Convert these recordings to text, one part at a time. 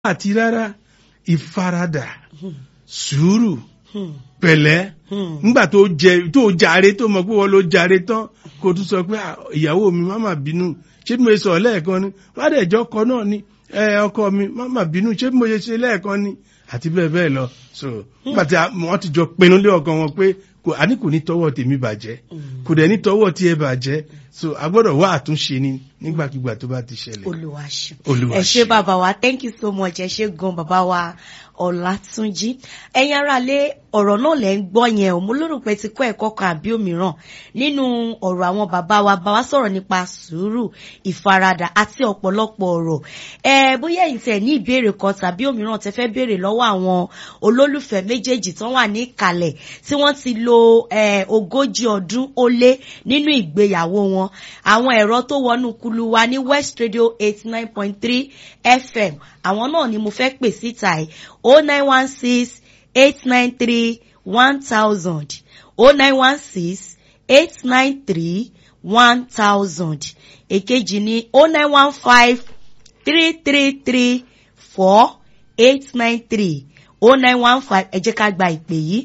àti rárá ìfaradà sùúrù pẹ̀lẹ́ nígbà tó jẹ tó jàre tó mọ̀ pé wọ́n ló jàre tán kó tún sọ pé "Ah, ìyàwó mi má má bínú ṣé bí mo ṣe sọ lẹ́ẹ̀kan ni wọ́n á dẹ̀ jọ ọkọ náà ni ẹ ọkọ mi má má bínú ṣé bí mo ṣe ṣe lẹ́ẹ̀kan ni àti bẹ́ẹ̀ bẹ́ẹ̀ lọ so nígbà tí a- wọ́n ti jọ pinnu lé ọkàn wọn pé kò àní kò ní tọwọ́ tèmi bàjẹ́ kò dẹ̀ ní tọwọ́ tí ẹ bàjẹ́ so a gbọ́dọ̀ wá àtúnṣe ni nígbàkigbà tó bá ti ṣẹlẹ̀ olùwàṣù Olúwa ẹ ṣé ṣeun. bàbá wa thank you so much ẹ ṣé gan bàbá wa ọlátúnjí ẹ̀yin ará lé ọ̀rọ̀ náà lẹ ń gbọ́ yẹn o mo lérò pé ti kọ́ ẹ̀kọ́ kan àbí òmíràn nínú ọ̀rọ̀ àwọn bàbá wa bá wa sọ̀rọ̀ nípa sùúrù ìfaradà àti ọ̀pọ̀lọpọ̀ ọ̀rọ̀ ẹ bóyá ẹ̀yin tẹ́ ní ìbéèrè kan tàbí òmíràn tẹ́ fẹ́ béèrè lọ́wọ́ àwọn olólùfẹ́ méjèèjì tó wà ní ìkàlẹ̀ tí wọ́n ti lo eh, ogójì ọdún ó lé nínú ìgbéyàwó wọn àwọn ẹ̀rọ tó wọnú kulu wa ní West Radio eighty nine point three FM àwọn náà ni mo fẹ́ pè síta ẹ̀ o nine one six eight nine three one thousand o nine one six eight nine three one thousand èkejì ní o nine one five three three three four eight nine three o nine one five ẹ jẹ́ ká gba ìpè yìí.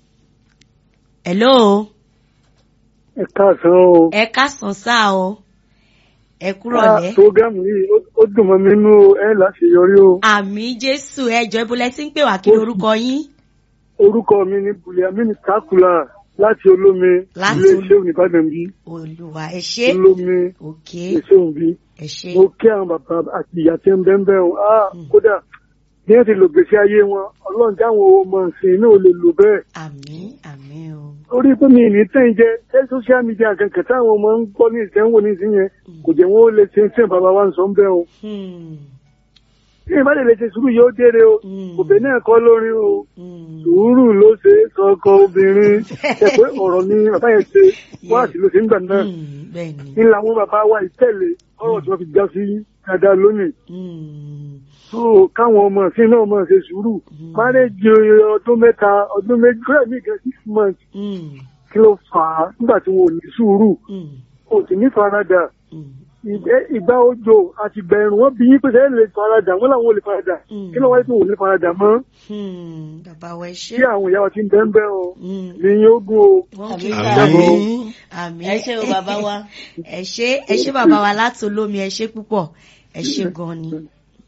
hello ẹ káàsán o. ẹ kásán sáà o ẹ kúrò lẹ́. programu yìí ó- ó dùn mọ́ mi nínú o, ẹ láṣeyọrí o. àmì jésù ẹjọ ibùlẹ tí ń pè wá kí lorúkọ yín orúkọ mi ni buliamini takula láti olómi Láti ilé Olómi. iṣẹ́ oníbàdàn bí olùwà ẹ ṣé olómi ok iṣẹ́ òun bí. ẹ ṣé mo kí àwọn bàbá àti ìyá tí ń bẹ́ ń bẹ́ o ah kódà bí wọ́n ti lò gbèsè ayé wọn ọlọ́run jáwọn ọmọ ìsìn náà ò lè lò bẹ́ẹ̀. àmì àmì o orí pé mi ní tẹ́ ń jẹ ṣé social media kankan táwọn ọmọ ń gbọ́ ní ìsẹ́wọ̀n ní ìsìn yẹn kò jẹ́ wọn ó lè ṣe ń sìn bàbá wa ń sọ ń bẹ́ o. Hmm, bí ìbá lè ṣe sùúrù yóò dére o Mm. òbí náà kọ́ lórin o hmm. sùúrù ló ṣe é sọkọ obìnrin ṣe pé ọ̀rọ̀ ni bàbá yẹn ṣe wá sí ló ṣe ń gbà náà Hmm, bẹ́ẹ̀ni ní làwọn bàbá wa ìtẹ̀lé ọ̀rọ̀ tí wọ́n fi já sí dáadáa lónìí Hmm, tó káwọn ọmọ sí náà mọ̀ ṣe sùúrù márẹ́jì ọdún mẹ́ta ọdún méjì kúrẹ́ mi gan six months hmm, kí ló fà á nígbà tí wọn ò ní sùúrù hmm, kò sì ní faradà hmm. ìgbẹ́- ìgbà òjò àti ìgbà ẹ̀rùn wọn bí yín pé sẹ́yìn lè faradà wọn làwọn ò lè faradà Mm. kí ló wáyé tí wọn ò ní faradà mọ́ Hmm, bàbá wa ẹ ṣé kí àwọn ìyá wa ti ń bẹ́ẹ̀ bẹ́ẹ̀ o Hmm, ní yín ó gún o. wọ́n kì í Àmì ká àmì. àmì ẹ ṣé o bàbá wa. ẹ ṣé ẹ ṣé bàbá wa láti olómi ẹ ṣé púpọ̀ ẹ ṣé gan ni.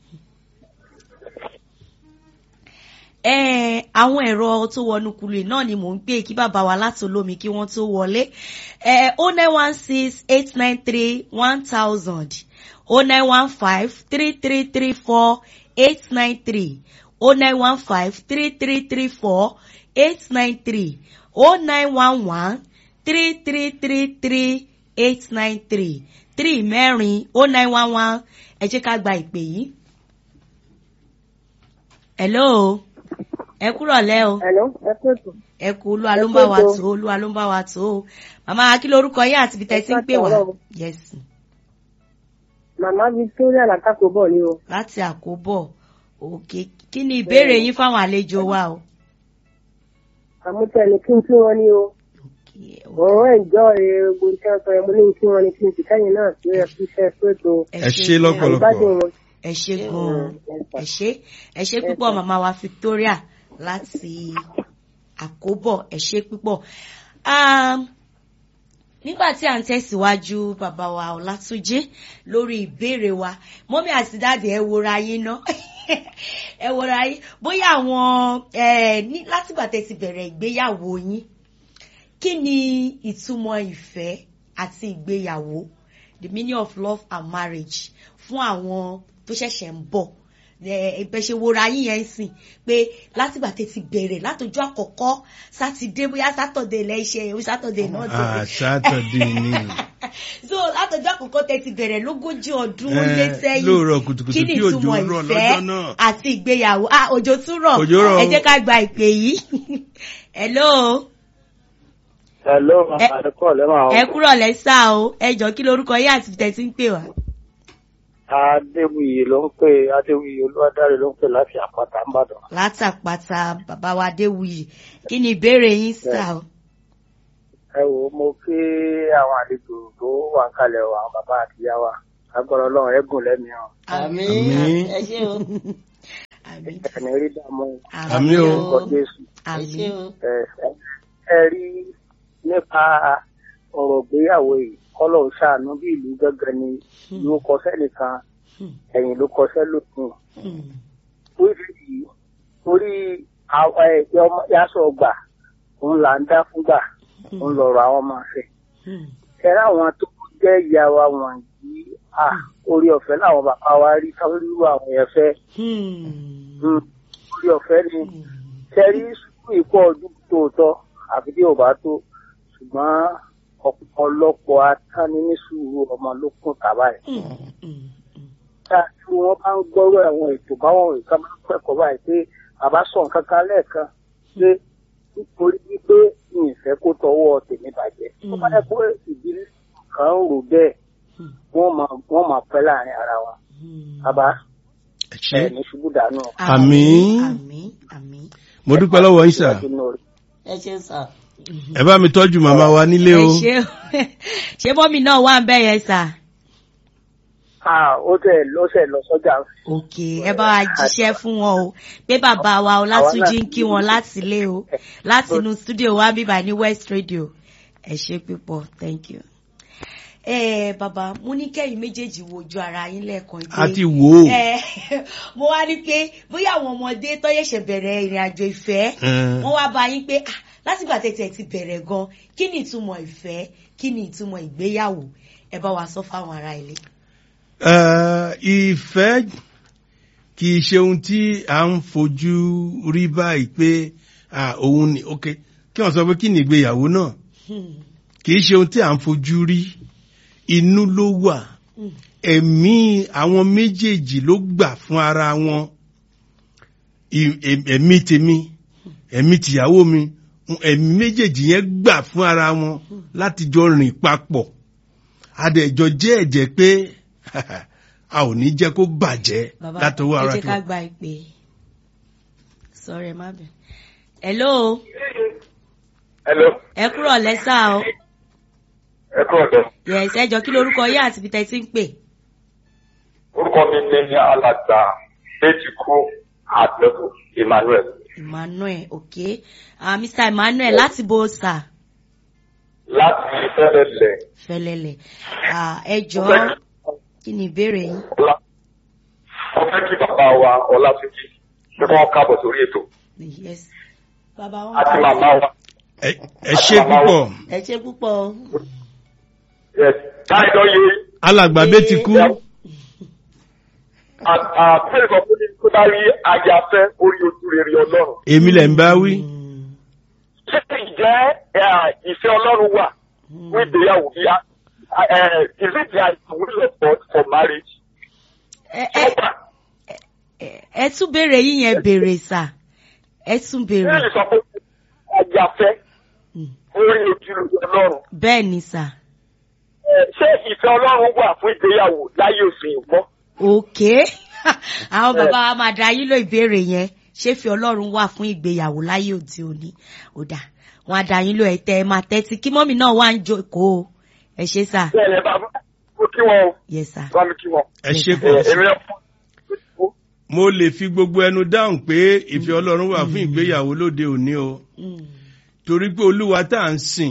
Eh, àwọn ẹ̀rọ tó wọnú kulu yìí náà ni mò ń gbé kí bàbá wa láti olómi kí wọ́n tó wọlé o nine one six eight nine three one thousand o nine one five three three three four eight nine three o nine one five three three three four eight nine three o nine one one three three three three eight nine three three mẹ́rin o nine one one ẹ jẹ́ ká gba ìpè yìí. hello ẹ kúrọ̀ lẹ́ o Hello, ẹ pẹ̀tù. ẹ kú olúwa ló ń bá wa tó olúwa ló ń bá wa tó o màmá kí lorúkọ yín àti ibi tẹ́ ti ń pè wá Ọlọ́run. yes Màmá Victoria Làkàkó bọ̀ ni o. láti àkóbọ̀ òkè kí ni ìbéèrè yín fáwọn àlejò wa o. Àmútẹ́ ni kí n kí wọn ní o. Okay, Òun ẹ̀jọ́ gbogbo nǹkan sọ ẹ̀ mo ní kí wọn ní kí n sì kẹ́yìn náà sí ẹ̀ fún iṣẹ́ pẹ̀tù. ẹ ṣé lọ́pọ̀lọpọ̀ Ìgbádùn wọn. ẹ ṣé gan-an ẹ ṣé ẹ ṣé Yes, púpọ̀ sir. màmá wa Victoria láti àkóbọ̀ ẹ ṣé púpọ̀. Um, nígbà tí à ń tẹ̀síwájú bàbá wa Ọlátúnjí lórí ìbéèrè wa mọ́mí àti dáàdì ẹ wòra yín ná ẹ wòra yín bóyá àwọn ẹ ní látìgbà tẹ́ ti bẹ̀rẹ̀ ìgbéyàwó yín kí ni ìtumọ̀ ìfẹ́ àti ìgbéyàwó the meaning of love and marriage fún àwọn tó ṣẹ̀ṣẹ̀ ń bọ̀ ẹgbẹ́ ṣe wora yín yẹn sìn pé látìgbà tẹ́ ti bẹ̀rẹ̀ látọjọ́ àkọ́kọ́ sátidé bóyá sátọ̀dé lẹ́ṣẹ̀ o sátọ̀dé náà ti ah sátọ̀dé ni so látọjọ́ àkọ́kọ́ tẹ́ ti bẹ̀rẹ̀ lógójì ọdún ó Eh, lé sẹ́yìn lóòrọ̀ kùtùkùtù kí ni kí òjò ìtumọ̀ rọ̀ ìfẹ́ lọ́jọ́ náà. àti ìgbéyàwó ah òjò tún rọ̀ Òjò rọ̀ ẹ o. jẹ́ ká gba ìpè yìí hello Hello, Ẹ- àdúkọ̀ lẹ́wọ̀n ẹ kúrọ̀ lẹ́sà o ẹ jọ kí lorúkọ yín àti tẹ̀ tí ń pè wá. Adéwuyì ló ń pè Adéwuyì Olúwadáre ló ń pè láti àpáta ńbàdàn. látàpàtà bàbá wa Adéwuyì kí ni ìbéèrè yín sà o. Ẹ wò ó, mo kí àwọn àlejò tó wà ń kalẹ̀ o, àwọn bàbá àti ìyá wa. Agbára Ọlọ́run ẹ̀gùn lẹ́mìí hàn. àmì Àmín. ẹ ṣé o. àmín ẹni rí dààmú Àmín o. ọkọ jésù ẹ àmín ṣé o. ẹ ẹ rí nípa ọ̀rọ̀ ìgbéyàwó yìí kọ́lọ̀ ń ṣàánú bí ìlú gángan ni ìlú kọsẹ́ nìkan ẹ̀yìn ló kọsẹ́ lókun Hmm. orí yìí orí àwọn ẹ̀jẹ̀ ọmọ yasọ̀ ọgbà òun là ń dá fúngbà òun lọ̀rọ̀ àwọn ọmọ àfẹ́ Hmm. kẹrẹ àwọn tó jẹ́ ìyá wa wọ̀nyí à orí ọ̀fẹ́ làwọn bàbá wa rí káwọn irú àwọn yẹn fẹ́ Hmm. Hmm, orí ọ̀fẹ́ ni kẹrí sùkúrù ìkọ́ ọdún tòótọ́ àfi bí ò bá tó ṣùgbọ́n ọ̀pọ̀lọpọ̀ atánni ní sùúrù ọmọ ló kún tàbá ẹ̀. Hmm. Hmm. tá tí wọ́n bá ń gbọ́rọ̀ àwọn ètò báwọn nǹkan máa ń kẹ́kọ̀ọ́ báyìí pé bàbá sọ nǹkan kan lẹ́ẹ̀kan pé nítorí wípé mi ì fẹ́ kó tọwọ́ tèmi bàjẹ́. wọ́n bá yẹ pé ìdílé kan ń rò bẹ́ẹ̀ wọ́n máa wọ́n máa pẹ́ láàrin ara wọn. Hmm. bàbá ẹ ṣé ẹ̀ ní ṣubú dànù. Àmín. àmín àmín mo dúpẹ́ lọ́wọ́ yín sà ẹ ṣé sà. ẹ bá mi tọ́jú màmá wa nílé ẹ o ṣé o ṣé mọ́mì náà wà ń bẹ̀ yẹn sà. Ah, ó tẹ̀ lọ́sẹ̀ lọ sọ́jà. òkè ẹ bá wa jíṣẹ́ fún wọn o pé bàbá wa ọlátúnjí ń kí wọn láti ilé o láti inú studio wa bíbá ní west radio ẹ ṣe pípọ̀ thank you. ẹ bàbá mo ní kẹ́yìn méjèèjì wojú ara yín lẹ́ẹ̀kan pé a ti wò ó ẹ mo wá ní pé bóyá àwọn ọmọdé tó yẹ̀ṣẹ̀ bẹ̀rẹ̀ ìrìn àjò ìfẹ́ Ẹ. wọ́n wá bá yín pé ah, látìgbà tẹ̀tẹ̀ ti bẹ̀rẹ̀ gan kí ni ìtumọ̀ ìfẹ́ kí ni ìtumọ̀ ìgbéyàwó ẹ bá wa sọ fáwọn ará ilé. Eh, ìfẹ́ kì í ṣe ohun tí a ń fojú rí báyìí pé ah, òun ni ok kí wọ́n sọ pé kí ni ìgbéyàwó náà Hmm. kì í ṣe ohun tí a ń fojú rí inú ló wà ẹ̀mí àwọn méjèèjì ló gbà fún ara wọn I- em- ẹ̀mí tèmi ẹ̀mí tìyàwó mi ẹ̀mí méjèèjì yẹn gbà fún ara wọn láti jọ rìn papọ̀ adẹ̀jọ jẹ́ ẹ̀jẹ̀ pé a ò ní jẹ́ kó bàjẹ́ bàbá látọwọ́ ẹ ara jẹ́ tó ká gba ìpè sọ̀rọ̀ ẹ má bẹ̀. hello Hello, ẹ kúrò lẹ́sà o ẹ kúrò dẹ̀. yes ẹ jọ kí lorúkọ yín àti ibi tẹ́ ti ń pè. Orúkọ mi ní alàgbà Bẹ́tìkú Àdẹ́kù Emmanuel. emmanuel ok ah mr emmanuel láti bo sà Láti Fẹ́rẹ̀lẹ̀ fẹlẹlẹ ah ẹ jọ kí ni ìbéèrè yín. Ọlá. Mo fẹ́ kí bàbá wa Ọlátúnjí ṣé kí wọ́n kábọ̀ sórí ètò. yes bàbá wọn. Àti màmá wa. ẹ ẹ ṣe púpọ̀ ẹ ṣé púpọ̀ o. Yes, Táyọ̀ yé. alàgbà bẹ́ẹ̀ ti kú Àbẹ̀rẹ̀ kan fún mi tó bá rí ayafẹ́ orí ojú rere Ọlọ́run. èmi lẹ̀ ń bá wí Ṣé ìjẹ́ ẹ̀, ìfẹ́ Ọlọ́run wà fún ìgbéyàwó bí a? Is it the will of God for marriage? ẹ ẹ ẹ- ẹ tún béèrè yín yẹn béèrè sà ẹ tún béèrè Bíbélì sọ pé ayafẹ́ Mm. orí ojú rere Ọlọ́run. bẹ́ẹ̀ ni sà Ẹ, Ṣé ìfẹ́ Ọlọ́run wà fún ìgbéyàwó láyé òfin ìgbọ́? ok àwọn bàbá wa máa da yín ló ìbéèrè yẹn ṣé fi ọlọ́run wà fún ìgbéyàwó láyé òde òní ó dà wọn á da yín ló ẹ tẹ ẹ máa tẹ́tí kí mọ́mì náà wá ń jókòó ẹ ṣe sà Bẹ́ẹ̀ ni bàbá mo kí wọn o, yes sà bá mi kí wọn. ẹ ṣe Ẹ, pọ̀ Èmi náà fún mo lè fi gbogbo ẹnu dáhùn pé ìfẹ́ ọlọ́run wà fún ìgbéyàwó lóde òní o Mm. torí pé olúwa tá à ń sìn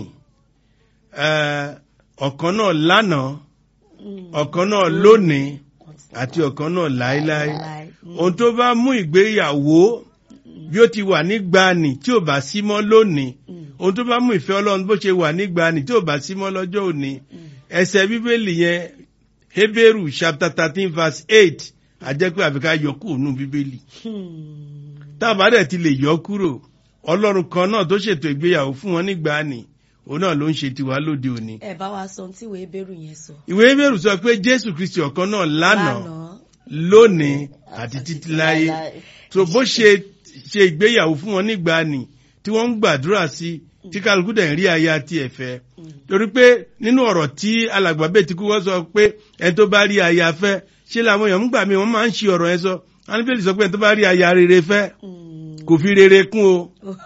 eh, ọ̀kan náà lánàá ọ̀kan náà lónìí àti ọ̀kan náà láéláé Láé. Mm. ohun tó bá mú ìgbéyàwó bí ó ti wà nígbàanì tí ò bá sí mọ́ lónìí ohun tó bá mú ìfẹ́ ọlọ́run bó ṣe wà nígbàanì tí ò bá sí mọ́ lọ́jọ́ òní ẹsẹ̀ bíbélì yẹn Hébérù chapter thirteen verse eight àjẹpẹ́ àfikà yọ kúrò nù bíbélì Hmm. tá a bá dẹ̀ ti lè yọ kúrò ọlọ́run kan náà tó ṣètò ìgbéyàwó fún wọn nígbàanì òun náà ló ń ṣe tiwa lóde òní. ẹ bá wa sọ ohun tí ìwé bẹ̀rù yẹn sọ. ìwé Hébérù sọ pé Jésù Kristi ọ̀kan náà lánàá lónìí àti títí láyé so bó ṣe ṣe ìgbéyàwó fún wọn nígbàanì tí wọ́n ń gbàdúrà sí tí kálukú dẹ̀ ń rí aya tí ẹ̀ fẹ́ torí pé nínú ọ̀rọ̀ tí alàgbà bẹ́ẹ̀ ti kú wọ́n sọ pé ẹni tó bá rí aya fẹ́ ṣé làwọn èèyàn ń gbà mí wọ́n máa ń ṣe ọ̀rọ̀ yẹn sọ anibeli sọ pé ẹni tó bá rí aya rere fẹ́ kò fi rere kún o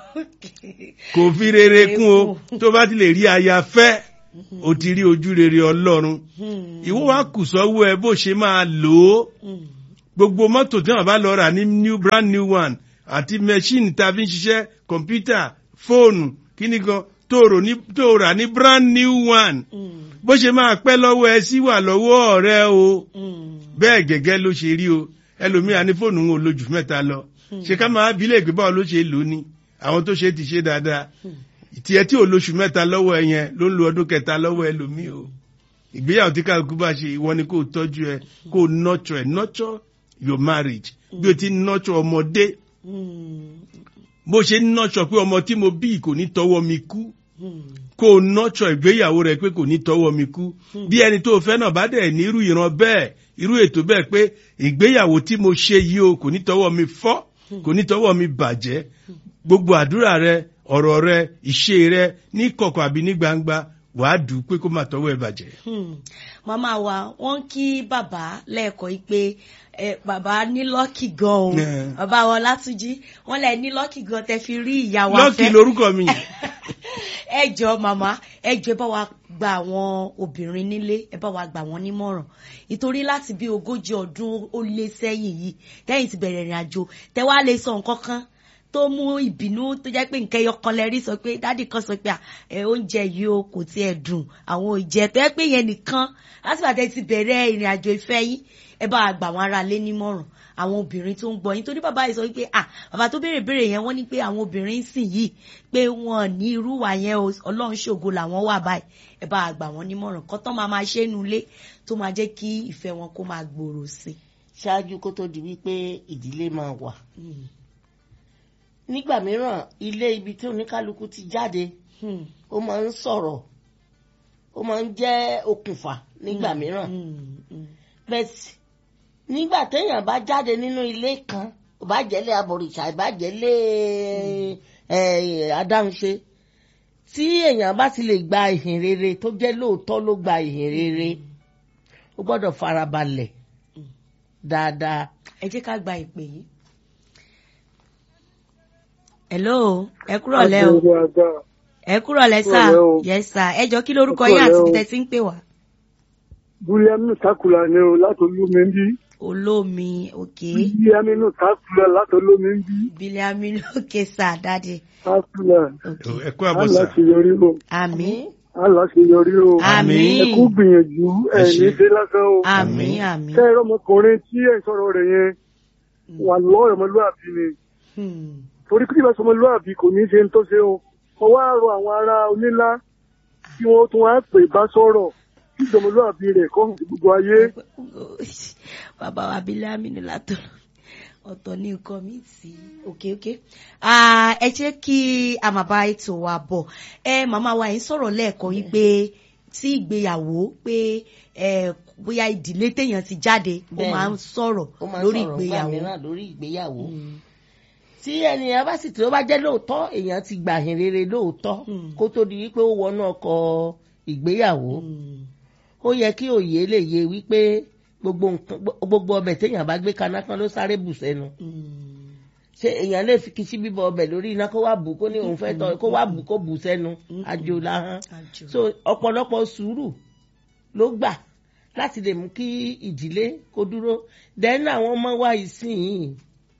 kò fi rere kún o tó bá ti lè rí aya fẹ́ o ti rí ojú rere Ọlọ́run ìwọ wa kù sọ́wọ́ ẹ bó ṣe máa lò ó gbogbo mọ́tò tí wọ́n bá lọ rà ní new brand new one àti machine tá a fi ń ṣiṣẹ́ kọ̀mpútà fóònù kíní kan tó rò ní tó rà ní brand new one bó ṣe máa pẹ́ lọ́wọ́ ẹ sí wà lọ́wọ́ ọ̀rẹ́ o bẹ́ẹ̀ gẹ́gẹ́ ló ṣe rí o ẹlòmíà ní fóònù wọn ò lójú mẹ́ta lọ ṣe ká máa bí léègbé báwo ló ṣe lò ó ní àwọn tó ṣe ti ṣe dáadáa tiẹ̀ tí ò lóṣù mẹ́ta lọ́wọ́ ẹ yẹn ló ń lo ọdún kẹta lọ́wọ́ ẹlòmíì o ìgbéyàwó tí kálukú bá ṣe ìwọ ni kò tọ́jú ẹ kò nurture ẹ nurture your marriage bí o ti nurture ọmọdé bó ṣe nurture pé ọmọ tí mo bí kò ní tọwọ́ mi kú kò nurture ìgbéyàwó rẹ pé kò ní tọwọ́ mi kú bí ẹni tó fẹ́ náà bá dẹ̀ ní irú ìran bẹ́ẹ̀ irú ètò bẹ́ẹ̀ pé ìgbéyàwó tí mo ṣe yìí o kò ní tọwọ́ mi fọ́ kò ní tọwọ́ mi bàjẹ́ gbogbo àdúrà rẹ ọ̀rọ̀ rẹ ìṣe rẹ ní kọ̀kọ̀ àbí ní gbangba wàá dùn pé kó má tọwọ́ ẹ bàjẹ́. màmá wa wọ́n kí bàbá lẹ́ẹ̀kọ́ yìí pé ẹ, bàbá ní lọ́kì gan o Yeah. bàbá wọn látúnjí wọ́n lẹ̀ ní lọ́kì gan tẹ́ fi rí ìyá wa lọ́ọ̀kì fẹ́ lorúkọ mi ẹ jọ màmá ẹ jọ ẹ bá wa gba àwọn obìnrin nílé ẹ bá wa gbà wọ́n nímọ̀ràn ìtorí láti bí ogójì ọdún ó lé sẹ́yìn yìí tẹ́yìn ti bẹ̀rẹ̀ ìrìn àjò tẹ́ wá lè sọ nǹkan kan tó mú ìbínú tó jẹ́ pé nǹkan ẹyọ kan lẹ́rí sọ pé dádì kan sọ pé à, ẹ oúnjẹ yìí o kò tiẹ̀ dùn àwọn òjẹ tó yẹ pé yẹn nìkan láti bàtẹ́ ti bẹ̀rẹ̀ ìrìn àjò ìfẹ́ yín ẹ bá wa gbà wọ́n ara lé nímọ̀ràn àwọn obìnrin tó ń gbọ́ yín torí bàbá yìí sọ wípé à bàbá tó béèrè béèrè yẹn wọ́n ní pé àwọn obìnrin sìn yìí pé wọ́n ní irú wà yẹn o ọlọ́run ṣògo làwọn wà báyìí ẹ bá wa gbà wọ́n nímọ̀ràn kọ́ tán máa máa ṣe é nulẹ̀ tó máa jẹ́ kí ìfẹ́ wọn kó máa gbòòrò sí ṣáájú kó tó di wípé ìdílé máa wà i. nígbà mìíràn ilé ibi tí oníkálukú ti jáde Hmm. ó máa ń sọ̀rọ̀ ó máa ń jẹ́ okùnfà nígbà mìíràn Hmm. Hmm. bẹ́ẹ̀ nígbà téèyàn bá jáde nínú ilé kan ò bá jẹ́lé abọ̀rìṣà ò bá jẹ́lé ẹ̀, adáhunṣe tí èèyàn bá ti lè gba ìhìn rere tó jẹ́ lóòótọ́ ló gba ìhìn rere ó gbọ́dọ̀ farabalẹ̀ dáadáa ẹ jẹ́ ká gba ìpè yìí. hello ẹ kúrọ̀ lẹ́ o Àgbèrè àgbà. ẹ kúrọ̀ lẹ́ sà Kúrọ̀lẹ́ o. yes sà ẹ jọ kí lórúkọ Ẹ yín àti kúrọ̀lẹ́ o. ibi tẹ́ ti ń pè wá. Búlíámínú Tákùlà ni o láti olómi ń bí. olómi òkè Búlíámínú Tákùlà láti olómi ń bí. bílíàmínú òkè sà dáadé Tákùlà. òkè ẹ kú àbọ̀ sà Aláṣeyọrí o. àmín Aláṣeyọrí o. àmín Ẹ kú gbìyànjú Ẹ ẹ̀ ṣé. ní ṣe lásán o. àmín àmín. Ṣé ẹ̀rọ ọmọkùnrin tí ẹ̀ ń sọ̀rọ̀ rẹ̀ yẹn wà lọ́ọ̀rọ̀ ọmọlúwàbí ni? Hmm. Torí kí ìbá sọmọlúwàbí kò ní ṣe ń tó ṣe o. Mo wá rọ àwọn ará onílá tí wọ́n tún wá pè bá sọ̀rọ̀ kí ìjọmọlúwàbí rẹ̀ kọ́ hàn sí gbogbo ayé. bàbá wa bílíàmínú látọ̀ ọ̀tọ̀ ní nǹkan mi sí òkè òkè Ah, ẹ jẹ́ kí a máa bá ètò wa bọ̀ ẹ màmá wa yìí sọ̀rọ̀ lẹ́ẹ̀kan yìí pé tí ìgbéyàwó pé ẹ bóyá ìdílé téèyàn ti jáde ó Bẹ́ẹ̀ni. máa ń sọ̀rọ̀ ó máa ń lórí sọ̀rọ̀ nígbà ìgbéyàwó mìíràn lórí ìgbéyàwó tí ènìyàn bá sì tí ó bá jẹ́ lóòótọ́ èèyàn ti gbà hìn rere lóòótọ́ Mm. kó tó di wípé ó wọnú ọkọ̀ ìgbéyàwó Hmm. ó yẹ kí òye lè yé wípé gbogbo nǹkan gbogbo ọbẹ̀ téèyàn bá gbé kaná kan ló sáré bù sẹ́nu Hmm. ṣé èèyàn lè fi kìsí bíbọ ọbẹ̀ lórí iná kó wá bù kó ní òun fẹ́ tọ́ kó wá bù kó bù sẹ́nu àjò làhán Àjò. so ọ̀pọ̀lọpọ̀ sùúrù ló gbà láti lè mú kí ìdílé kó dúró dẹ́nu àwọn ọmọ wa ìsìn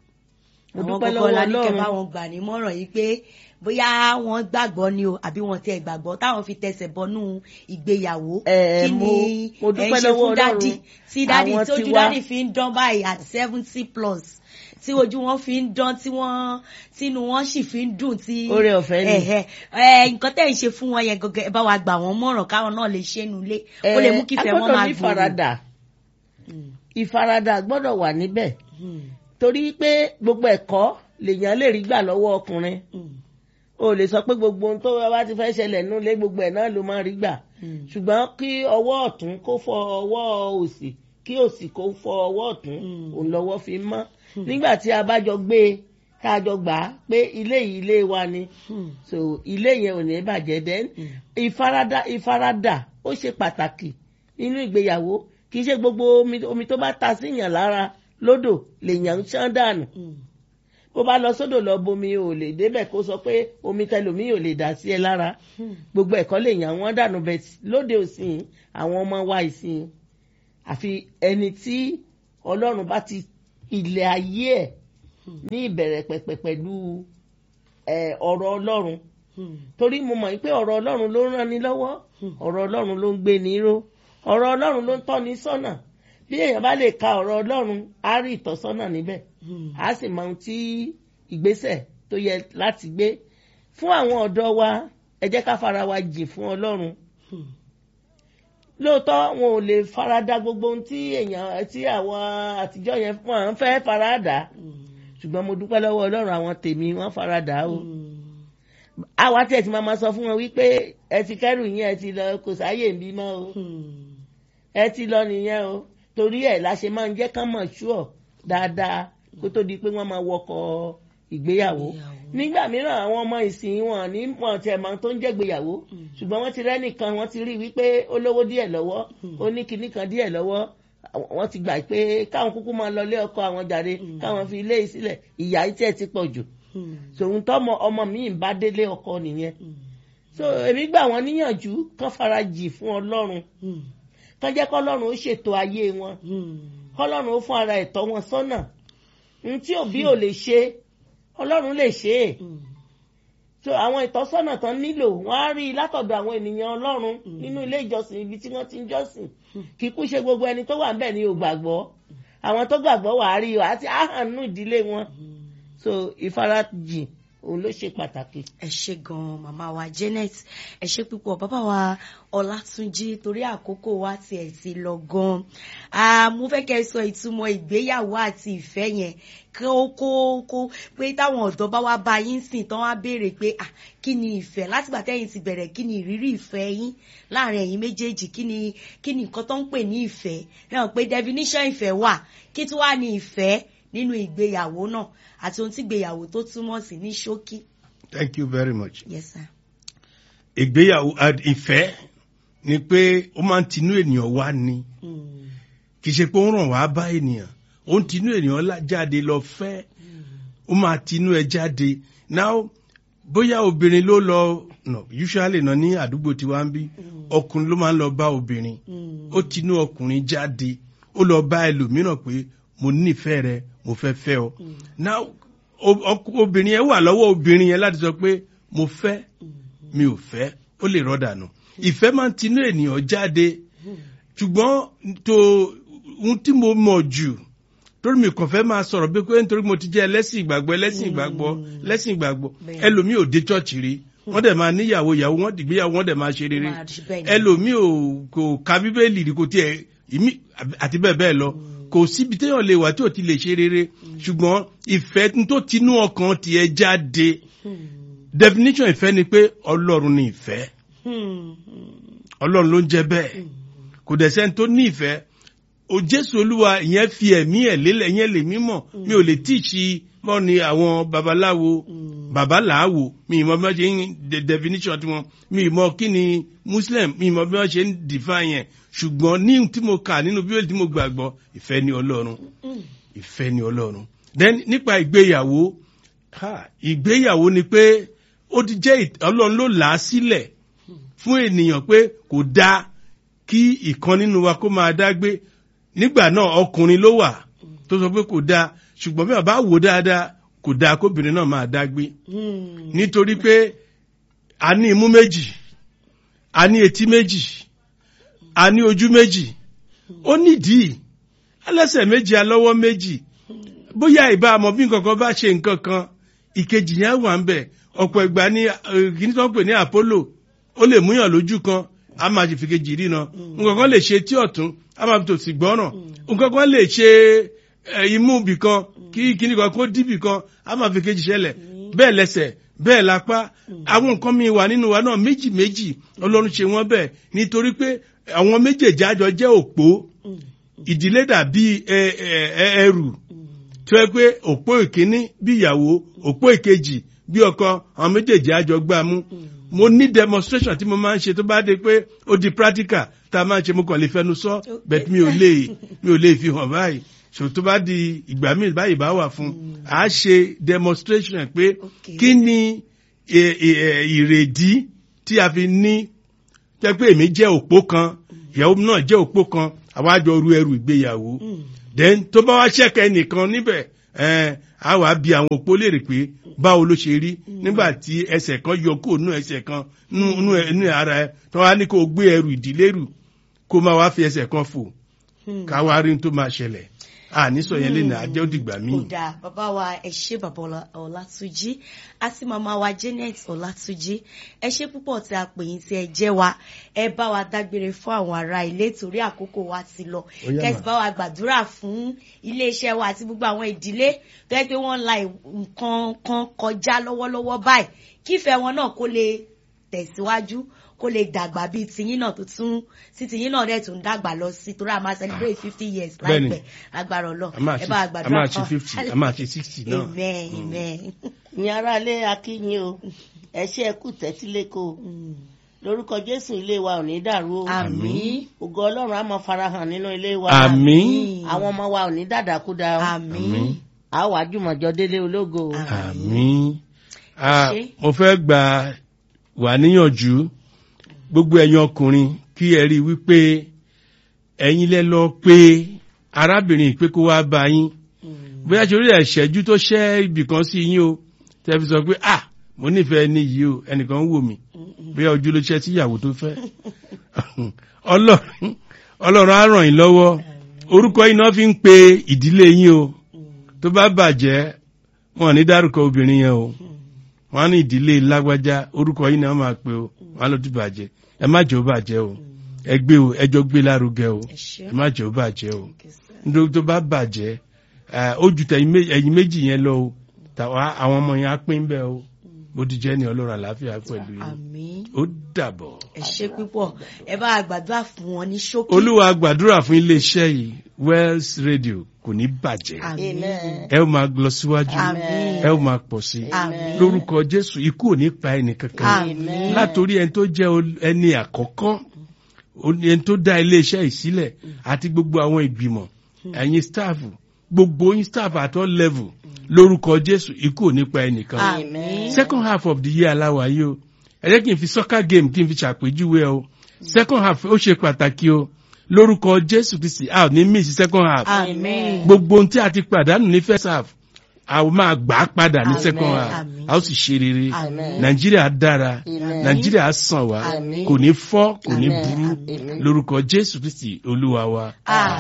mo àwọn dúpẹ́ gbogbo lọ́wọ́ ọlá ní kẹ́ bá ọlọ́run wọn gbà nímọ̀ràn yìí pé bóyá wọ́n gbàgbọ́ ni o àbí wọ́n tẹ gbàgbọ́ táwọn fi tẹsẹ̀ bọnú ìgbéyàwó Ẹ, kí mo- ni mo ẹ ń dúpẹ́ ṣe lọ́wọ́ fún dádì Ọlọ́run. tí dádì Àwọn tí ojú tiwa- dádì fi ń dán báyìí at seventy plus tí ojú wọn fi ń dán tí wọ́n tínú wọn sì fi ń dùn tí Oore ọ̀fẹ́ ni. ẹ̀hẹ̀, ẹ̀, nǹkan tẹ̀ ń ṣe fún wọn yẹn gẹ́gẹ́ ẹ bá wa gbà wọ́n mọ̀ràn káwọn náà lè ṣe nulẹ̀ ó lè mú kífẹ́ wọn máa ní gbòòrò. ìfaradà Hmm, ìfaradà gbọ́dọ̀ wà níbẹ̀ hmm, torí pé gbogbo ẹ̀kọ́ lèèyàn lè rí gbà lọ́wọ́ ọkùnrin hmm, o lè sọ pé gbogbo ohun tó bá ti fẹ́ ṣẹlẹ̀ nílé gbogbo ẹ̀ náà ló máa rí gbà hmm. ṣùgbọ́n kí ọwọ́ ọ̀tún kó fọ ọwọ́ òsì kí òsì kó fọ ọwọ́ ọ̀tún Mm. òun lọ́wọ́ fi mọ́ nígbà tí a bá jọ gbé e tá a jọ gbà á pé ilé yìí ilé wa ni Hmm. so ilé yẹn ò ní bàjẹ́ then ìfaradà ìfaradà ó ṣe pàtàkì nínú ìgbéyàwó kì í ṣe gbogbo omi omi tó bá ta síyàn lára lódò lèèyàn ń ṣán dànù Hmm. bó bá lọ sódò lọ bomi ò lè débẹ̀ kó sọ pé omi tẹlomi ò lè dà sí ẹ lára Hmm. gbogbo ẹ̀kọ́ lèèyàn wọ́n dànù bẹ̀ lóde òsìn àwọn ọmọ wa ìsìn àfi ẹni tí ọlọ́run bá ti ilé ayé ẹ̀ ní ìbẹ̀rẹ̀ pẹ̀pẹ̀ pẹ̀lú ẹ̀, ọ̀rọ̀ ọlọ́run torí mo mọ̀ pé ọ̀rọ̀ ọlọ́run ló ń ràn ní lọ́wọ́ ọ̀rọ̀ ọlọ́run ló ń gbé ní ró ọ̀rọ̀ ọlọ́run ló ń tọ́ ní sọ́nà bí èèyàn bá lè ka ọ̀rọ̀ ọlọ́run á rí ìtọ́sọ́nà níbẹ̀ á sì mọ ohun tí ìgbésẹ̀ tó yẹ láti gbé fún àwọn ọ̀dọ́ wa ẹ jẹ́ ká fara wa jìn fún ọlọ́run lóòótọ́ wọn ò lè farada gbogbo ohun tí èèyàn tí àwọn àtijọ́ yẹn fún àwọn fẹ́ farada ṣùgbọ́n mo dúpẹ́ lọ́wọ́ ọlọ́run àwọn tèmi wọ́n farada o àwa tí ẹ ti máa ma sọ fún wọn wípé ẹ ti kẹ́rù yín ẹ ti lọ kò sáyè ń bímọ o ẹ ti lọ nìyẹn o torí ẹ̀ la ṣe máa ń jẹ́ kán mọ̀ ṣúọ̀ dáadáa kó tó di pé wọ́n máa wọkọ̀ ìgbéyàwó nígbà mìíràn àwọn ọmọ ìsìn wọn ní wọn tiẹ̀ máa tó ń jẹ́ ìgbéyàwó ṣùgbọ́n wọ́n ti rẹ́nìkan wọ́n ti rí wípé ó lówó díẹ̀ lọ́wọ́ ó ní kinní kan díẹ̀ lọ́wọ́ wọ́n ti gbà pé káwọn kúkú máa lọ ilé ọkọ àwọn jàre káwọn fi ilé yìí sílẹ̀ ìyá yìí tiẹ̀ ti pọ̀ jù tòun tọ́mọ ọmọ mi ń bá délé ọkọ nìyẹn so èmi gbà wọ́n níyànjú kán farajì fún ọlọ́run kán jẹ́ kọ́lọ́run ó ṣètò ayé wọn kọ́lọ́run ó fún ara ẹ̀tọ́ wọn sọ́nà n tí òbí ò lè ṣe ọlọ́run lè ṣe é so àwọn ìtọ́sọ́nà tán nílò wọ́n á rí i látọ̀dọ̀ àwọn ènìyàn ọlọ́run nínú ilé ìjọsìn ibi tí wọ́n ti ń jọ́sìn kíkú ṣe gbogbo ẹni tó wà ń bẹ̀ ní ò gbàgbọ́ àwọn tó gbàgbọ́ wà á rí i àti àhànú ìdílé wọn so ìfarajìn òun ló ṣe pàtàkì. ẹ ṣe gan màmá wa Janet ẹ ṣe púpọ̀ bàbá wa Ọlátúnjí torí àkókò wa tiẹ̀ ti lọ gan mo fẹ́ kẹ́ ẹ sọ ìtumọ̀ ìgbéyàwó àti ìfẹ́ yẹn kó kó kó pé táwọn ọ̀dọ́ bá wá bá yín sìn tán wá béèrè pé ah kí ni ìfẹ́ látìgbà tẹ́yìn ti bẹ̀rẹ̀ kí ni ìrírí ìfẹ́ yín láàrin ẹ̀yin méjèèjì kí ni kí ni nǹkan tó ń pè ní ìfẹ́ náà pé definition ìfẹ́ wà kí tí wàá ní ìfẹ́ nínú ìgbéyàwó náà àti ohun tí ìgbéyàwó tó túmọ̀ sí ní ṣókí. thank you very much. yes sir. ìgbéyàwó ìfẹ́ ni pé ó máa ń tinú ènìyàn wá ni kì í ṣe pé ó ń ràn wá bá ènìyàn ó ń tinú ènìyàn jáde lọ fẹ́ ó máa tinú ẹ jáde now bóyá obìnrin ló lọ no usually náà ní àdúgbò tiwa ń bí ọkùnrin ló máa ń lọ bá obìnrin ó tinú ọkùnrin jáde ó lọ bá ẹlòmíràn pé mo nífẹ̀ẹ́ rẹ mo fẹ́ fẹ́ ọ now obìnrin yẹn wà lọ́wọ́ obìnrin yẹn láti sọ pé mo fẹ́ mi ò fẹ́ ó lè rọ́dà nù ìfẹ́ máa ń tinú ènìyàn jáde ṣùgbọ́n tó ohun tí mo mọ̀ jù torí mi kàn fẹ́ máa sọ̀rọ̀ bí pé nítorí mo ti jẹ́ ẹlẹ́sìn ìgbàgbọ́ ẹlẹ́sìn ìgbàgbọ́ ẹlẹ́sìn ìgbàgbọ́ ẹlòmíì ò dé chọ́ọ̀chì rí wọ́n dẹ̀ máa níyàwó ìyàwó wọ́n dìgbéyàwó wọ́n dẹ̀ máa ṣe rere ẹlòmíì ò kò ka bíbélì rí kò tiẹ̀ àti bẹ́ẹ̀ bẹ́ẹ̀ lọ kò síbi téèyàn lè wà tí ò ti lè ṣe rere ṣùgbọ́n ìfẹ́ tó tinú ọkàn tiẹ̀ jáde definition ìfẹ́ ni pé ọlọ́run ni ìfẹ́ ọlọ́run ló ń jẹ́ bẹ́ẹ̀ kò dẹ̀ sẹ́ni tó ní ìfẹ́ o jésù olúwa ìyẹn fi ẹ̀mí ẹ̀ lélẹ̀ ìyẹn lè mímọ̀ mi ò lè tíìsì mọ́ ni àwọn babaláwo babaláwo mi ì mọ bí wọ́n ṣe ń definition tiwọn mi ì mọ kí ni muslim mi ì mọ bí wọ́n ṣe ń define yẹn ṣùgbọ́n ní tí mo kà nínú bíbélì tí mo gbàgbọ́ ìfẹ́ ni ọlọ́run ìfẹ́ ni ọlọ́run then nípa ìgbéyàwó ìgbéyàwó ni pé ó ti jẹ́ ọlọ́run ló là á sílẹ̀ fún ènìyàn pé kò dáa kí ìkan nínú wa kó máa dá gbé nígbà náà ọkùnrin ló wà tó sọ pé kò dáa ṣùgbọ́n bí wọ́n bá wò dáadáa kò dáa kóbìnrin náà máa dá gbé nítorí pé a ní imú méjì a ní etí méjì a ní ojú méjì ó nídìí alẹ́sẹ̀ méjì alọ́wọ́ méjì bóyá ìbá àmọ́ bí nǹkan kan bá ṣe nǹkan kan ìkejì yẹn wà ń bẹ̀ ọ̀pọ̀ ìgbà ní kìíní tó ń pè ní Apollo ó lè múyàn lójú kan a máa ṣe fìkejì rí na nǹkan kan lè ṣe tí ọ̀tún a máa fi tòsì gbọ́ràn nǹkan kan lè ṣe imú bì kan kí kíní kan kó dí bì kan a máa fi kejì ṣẹlẹ̀ bẹ́ẹ̀ lẹ́sẹ̀ bẹ́ẹ̀ lápá àwọn nǹkan mi wà nínú wa náà méjì méjì ọlọ́run ṣe wọ́n bẹ́ẹ̀ nítorí pé àwọn méjèèjì àjọ jẹ́ òpó ìdílé dàbí ẹrù tó yẹ pé òpó ìkíní bí ìyàwó òpó ìkejì bí ọkọ àwọn méjèèjì àjọ gbá mú mo ní demonstration tí mo máa ń ṣe tó bá dé pé ó di practical tá a máa ń ṣe mo kàn lè fẹnu sọ bẹ́ẹ̀ mi ò lè mi ò lè fi hàn báyìí so tó bá di ìgbà míì báyìí bá wà fún a ṣe demonstration pé kí ni ìrèdí tí a fi ní jẹ́ pé èmi jẹ́ òpó kan ìyàwó náà jẹ́ òpó kan àwa jọ ru ẹrù ìgbéyàwó then tó bá wá ṣẹ̀kẹ́ nìkan níbẹ̀ ẹ̀ á wàá bi àwọn òpó léèrè pé báwo ló ṣe rí nígbà tí ẹsẹ̀ kan yọ kó nú ẹsẹ̀ kan nú nú ẹ- nú ara ẹ tó wá ní kó o gbé ẹrù ìdílé rù kó máa wá fi ẹsẹ̀ kan fò ká wá rí n tó máa ṣẹlẹ̀ àní sọ yẹn lè nà á jẹ́ òdìgbà míì. kódà bàbá wa ẹ ṣé bàbá Ọlá- ọlátúnjí àti màmá wa janet ọlátúnjí ẹ ṣé púpọ̀ tí a pè yín tí ẹ jẹ́ wa ẹ bá wa dágbére fún àwọn ará ilé torí àkókò wa ti lọ Ó yá kẹsì mà. bá wa gbàdúrà fún iléeṣẹ́ wa àti gbogbo àwọn ìdílé tó yẹ pé wọ́n la nǹkan kan kọjá lọ́wọ́lọ́wọ́ báyìí kífẹ́ wọn náà kó lè tẹ̀síwájú kó lè dàgbà bíi tiyín náà tó tún sí tiyín náà dẹ̀ tún dàgbà lọ sí torí a máa celebrate fifty years Bẹ́ẹ̀ni. láìpẹ́ agbára ọlọ́ a máa ẹ ṣe bá wa a gbàdúrà máa ṣe fún- fifty a máa ṣe sixty náà. amen amen. ìyẹn aráalé akínyìn o ẹ ṣe ẹ kú tẹ́tíléko lórúkọ jésù ilé wa ò ní dàrú o àmín ògo ọlọ́run á máa farahàn nínú ilé wa àmín àwọn ọmọ wa ò ní dàdàkúdà o àmín a wà jùmọ̀jọ délé ológo o. àmín Ah, Ṣé? mo fẹ́ gbà wà níyànjú gbogbo ẹ̀yin ọkùnrin kí ẹ rí i wípé ẹ̀yin lẹ lọ pé arábìnrin pé kó wá bá yín bóyá ṣe orí ẹ̀ṣẹ́jú tó ṣẹ́ ibì kan sí yín o tẹ́ fi sọ pé ah mo nífẹ̀ẹ́ ní yìí o ẹnìkan ń wò mí bóyá ojú ló ṣẹ́ sí ìyàwó tó fẹ́ ọlọ́run ọlọ́run á ràn yín lọ́wọ́ orúkọ yìí náà fi ń pe ìdílé yín o tó bá bàjẹ́ wọn ò ní dárúkọ obìnrin yẹn o wọn á ní ìdílé lágbájá orúkọ yìí náà máa pe o wọn á lọ tún bàjẹ́ ẹ má jẹ́ ó bàjẹ́ o ẹ gbé o ẹ jọ gbé lárugẹ o ẹ ṣé. ẹ má jẹ́ ó bàjẹ́ o nítorí tó bá bàjẹ́ ẹ, ó ju tẹ̀yìn mé- ẹ̀yin méjì yẹn lọ o tàwa àwọn ọmọ yẹn á pín bẹ́ẹ̀ o bó ti jẹ́ ní ọlọ́run àlàáfíà pẹ̀lú yín àmín ó dàbọ̀. ẹ ṣé púpọ̀ ẹ bá wa gbàdúrà fún wọn ní ṣókí olúwa gbàdúrà fún iléeṣẹ́ yìí wells radio kò ní bàjẹ́ àmín amen ẹ ó máa lọ síwájú Àmín. ẹ ó máa pọ̀ sí Àmín. lórúkọ jésù ikú ò ní pa ẹnì kankan Àmín. látòrí ẹni tó jẹ́ ol- ẹni àkọ́kọ́ ó- ẹni tó dá iléeṣẹ́ yìí sílẹ̀ àti gbogbo àwọn ìgbìmọ̀ ẹ̀yin staff gbogbo yín staff at all level lórúkọ jésù ikú ò ní pa ẹnìkan àmín second half of the year aláwa yìí o ẹ jẹ́ kí n fi soccer game kí n fi ṣàpèjúwe o second half ó ṣe pàtàkì o lórúkọ jésù kristi a ò ní miss second half àmín gbogbo ohun tí a ti pàdánù ní first half a ó máa gbà á padà ní Amen. second half Amen. a ó sì ṣe rere Amen. nàìjíríà dára Amen. nàìjíríà á sàn wá Amen. kò ní fọ́ kò ní Amen. burú Amen. lórúkọ jésù kristi olúwa wa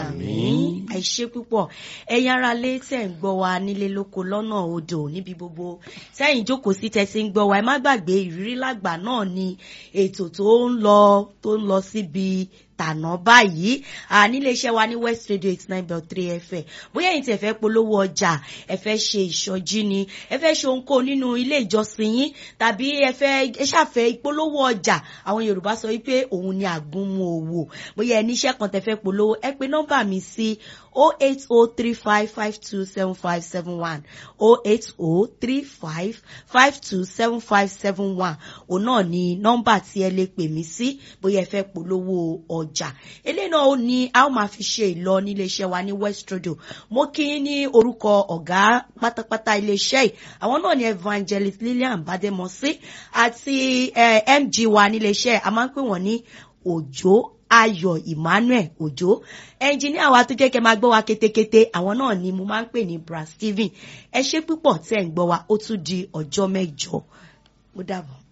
àmín ẹ ṣé púpọ̀ ẹ̀yin ará lé tẹ̀ ń gbọ́ wa nílé lóko lọ́nà odò níbi gbogbo sẹ́yìn jókòó sí tẹ́ ti ń gbọ́ wa ẹ má gbàgbé ìrírí lágbà náà ni ètò tó ń lọ tó ń lọ síbi tànà báyìí à nílé iṣẹ́ wa ní west radio eighty nine point three fm bóyá ẹ̀yin tí ẹ fẹ́ polówó ọjà ẹ fẹ́ ṣe ìsọjí ni ẹ fẹ́ ṣe ohunkóhun nínú ilé ìjọsìn yín tàbí ẹ fẹ́ ẹ ṣàfẹ́ ìpolówó ọjà àwọn yorùbá sọ wípé òun ni àgúnmu òwò bóyá ẹ níṣẹ́ kan tẹ́ fẹ́ polówó ẹ pe nọ́mbà mi sí o eight o three five five two seven five seven one o eight o three five five two seven five seven one òun náà ni nọ́mbà tí ẹ lè pè mí sí bóyá ẹ fẹ́ polówó ọjà eléyìí náà ó ní a ó máa fi ṣe ìlọ nílé iṣẹ́ wa ní west radio mo kí yín ní orúkọ ọ̀gá pátápátá ilé iṣẹ́ yìí àwọn náà ni evangelist lillian bademosi àti eh, mg wa nílé iṣẹ́ a máa ń pè wọ́n ní òjò ayọ̀ emmanuel òjò ẹnjìníà wa tó jẹ́ kẹ́ máa gbọ́ wa kétékété àwọn náà ni mo máa ń pè ní bra steven ẹ ṣé púpọ̀ tẹ́ ń gbọ́ wa ó tún di ọjọ́ mẹ́jọ ó dàbọ̀.